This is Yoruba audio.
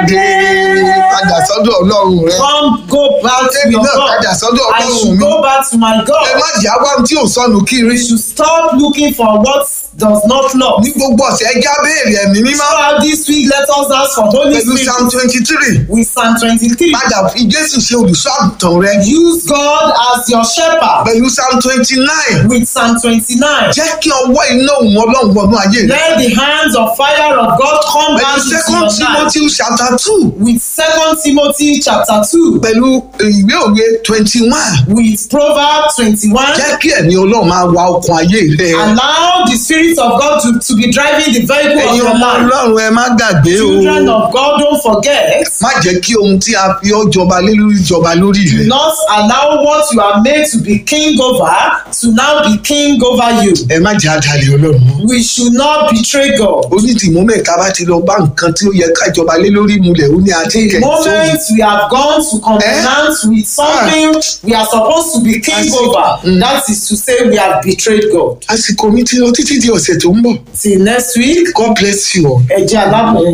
dé padà sọ́dọ̀ ọlọ́run rẹ Come go back to Èmi your náà padà God. sọ́dọ̀ I ọlọ́run should mi go back to my ẹ God. má jẹ́ àwa tí ò sọnù kiri We should stop looking for what does not love. ní gbogbo ọ̀sẹ̀ ẹja béèrè ẹ̀mí mímọ́ Throughout this week, let us ask for Holy pẹ̀lú psalm Spirit twenty three with Psalm 23. padà fi jésù ṣe olùṣọ́ àgùntàn rẹ Use God as your shepherd pẹ̀lú psalm twenty nine with Psalm 29. jẹ́ kí ọwọ́ iná òun ọlọ́run wọnú ayé rẹ Let the hands of fire of God come pẹ̀lú down into second your life. timothy chapter two With 2 Timothy chapter 2. pẹ̀lú ìwé òwe twenty one With Proverbs 21. jẹ́ kí ẹ̀mí ọlọ́run máa wa ọkàn ayé rẹ Allow the Spirit of God to, to be driving the vehicle of ẹ̀yin your ọmọ life. ọlọ́run ẹ má gbàgbé o Children of God, don't forget. má jẹ́ kí ohun tí a fi ọ́ jọba lé lórí jọba lórí Do rẹ not allow what you are made to be king over to now be king over you. ẹ má jẹ́ àdàlẹ̀ ọlọ́run mọ́. We should not betray God. onídìmọ́ mẹ́ka bá ti lọ bá nǹkan tí ó yẹ ká jọba lé lórí mulẹ̀ ó ní àti The kẹ̀ moment we have gone to covenant with something we are supposed to be king Àsìkò- over, that is to say we have betrayed God. àsìkò mi ti lọ títí di ọ̀sẹ̀ tó ń bọ̀ Till next week, God bless you all. ẹ jẹ́ alábòó